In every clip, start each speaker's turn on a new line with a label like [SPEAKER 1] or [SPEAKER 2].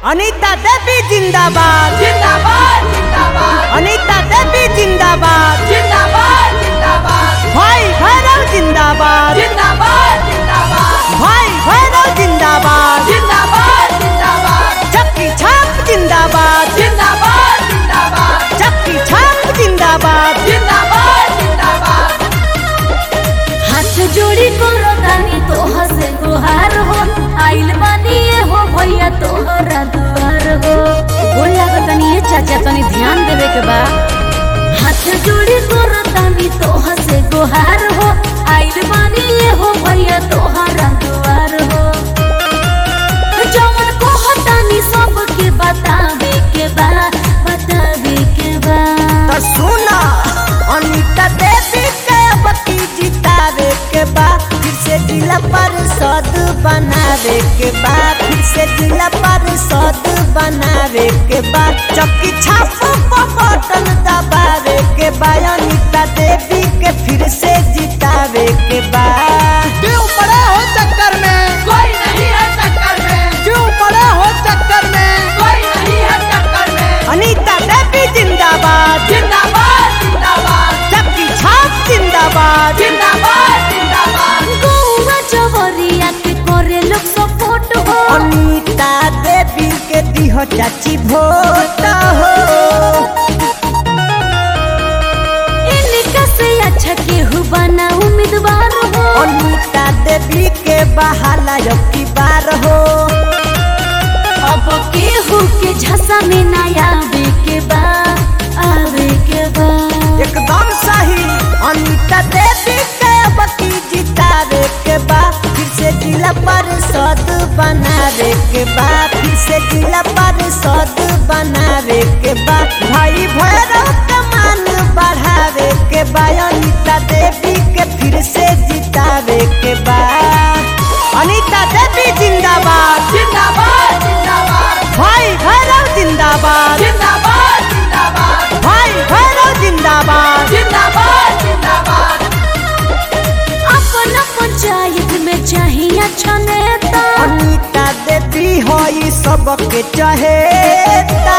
[SPEAKER 1] अनीता देवी जिंदाबाद
[SPEAKER 2] जिंदाबाद जिंदाबाद
[SPEAKER 1] अनीता देवी जिंदाबाद
[SPEAKER 2] जिंदाबाद जिंदाबाद
[SPEAKER 1] भाई भैरव जिंदाबाद
[SPEAKER 2] जिंदाबाद जिंदाबाद
[SPEAKER 1] भाई भैरव जिंदाबाद
[SPEAKER 2] जिंदाबाद जिंदाबाद
[SPEAKER 1] चक्की छाप जिंदाबाद
[SPEAKER 2] जिंदाबाद जिंदाबाद
[SPEAKER 1] चक्की छाप जिंदाबाद
[SPEAKER 2] जिंदाबाद जिंदाबाद
[SPEAKER 3] हाथ जोड़ी करो तानी तोह से गुहार हो आइल बानी ये हो भैया तोहरा दुआर हो बोल लागो तनी ये चाचा तनी ध्यान देवे के बा हाथ जोड़ी करो तानी तोह से गुहार हो आइल बानी ये हो भैया तोहरा दुआर हो जवन को हतानी सबके बतावे के बा बतावे के बा
[SPEAKER 1] तो सुना अनीता देवी के बती जितावे के बाद फिर से जिला परिषद बनावे के बाद फिर से जिला परिषद बनावे के बाद चक्की छाप पर बटन दबावे के बाद अनीता देवी के फिर से जितावे के बाद क्यों पड़े हो चक्कर में
[SPEAKER 2] कोई नहीं है टक्कर में
[SPEAKER 1] क्यों पड़े हो चक्कर में
[SPEAKER 2] कोई नहीं है टक्कर में
[SPEAKER 1] अनीता देवी जिंदाबाद
[SPEAKER 2] जिंदाबाद जिंदाबाद
[SPEAKER 1] चक्की छाप जिंदाबाद
[SPEAKER 2] जिंदाबाद जिंदाबाद
[SPEAKER 3] गौवा जवरिया के करे लोग सपोर्ट हो
[SPEAKER 1] अनीता देवी के दिहो चाची भोट हो
[SPEAKER 3] इनका से अच्छा केहू बना उम्मीदवार हो
[SPEAKER 1] अनीता देवी के बहाला की बार हो
[SPEAKER 3] अब केहू के झसा में ना आवे के बा आवे के बा
[SPEAKER 1] एकदम सही अनीता देवी के बकी जितावे के बाद फिर से जिला परिषद बनावे के बाद फिर से जिला परिषद बनावे के बाद भाई भैरव के मान बढ़ावे के बाद अनीता देवी के फिर से जितावे के बाद अनीता देवी जिंदाबाद
[SPEAKER 2] जिंदाबाद जिंदाबाद
[SPEAKER 1] भाई भैरव जिंदाबाद
[SPEAKER 2] जिंदाबाद जिंदाबाद
[SPEAKER 1] भाई भैरव जिंदाबाद
[SPEAKER 2] जिंदाबाद जिंदाबाद
[SPEAKER 3] अपना पंचायत में चाहिए अच्छा नेता
[SPEAKER 1] अनीता देवी हो ई सबके चहेता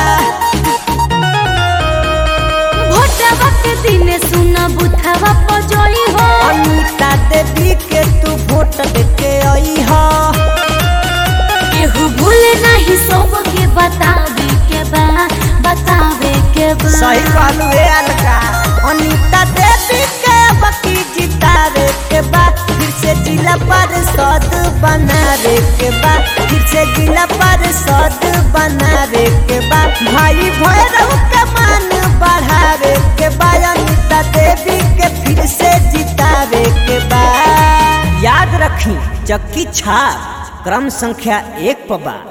[SPEAKER 3] भोटवा के दिन सुना बुथवा पजोई हो
[SPEAKER 1] अनीता देवी के तू वोट देके आई हो
[SPEAKER 3] केहू भूले नहीं सबके बतावे के बा बतावे के बा
[SPEAKER 1] सही कहलू हे अलका अनीता देवी के बकी जितावे के बाद फिर से जिला परिषद बनावे के बाद फिर से जिला परिषद बनावे के बाद भाई भैरव के मान बढ़ावे के बाद अनीता देवी के फिर से जितावे के बाद याद रखी चक्की छाप क्रम संख्या एक पर बा